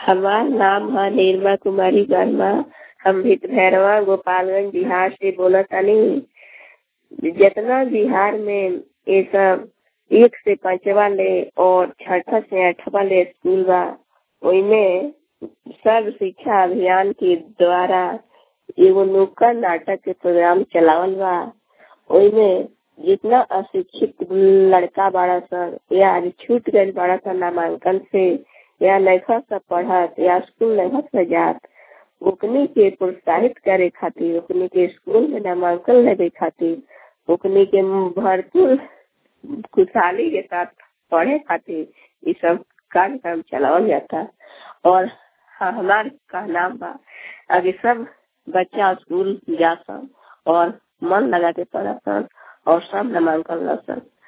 हमार नाम है निर्मा कुमारी वर्मा हम भित भैरवा गोपालगंज बिहार से बोलत तानी जितना बिहार में ये सब एक से पांचवा ले और छठा से आठवा ले स्कूल बा ओइमे सर्व शिक्षा अभियान के द्वारा एगो नुक्कड़ नाटक के प्रोग्राम चलावल बा ओइमे जितना अशिक्षित लड़का बाड़ा सन या आज छूट गए बाड़ा सन नामांकन से या नैखा सब पढ़त या स्कूल नैखा से जात ओकनी के प्रोत्साहित करे खातिर ओकनी के स्कूल में नामांकन लेवे खातिर ओकनी के भरपूर खुशहाली के साथ पढ़े खातिर ये सब कार्यक्रम चलावल जाता और हाँ हमार का नाम बा अभी सब बच्चा स्कूल जा सन और मन लगा के पढ़ा सन और सब नामांकन ला सन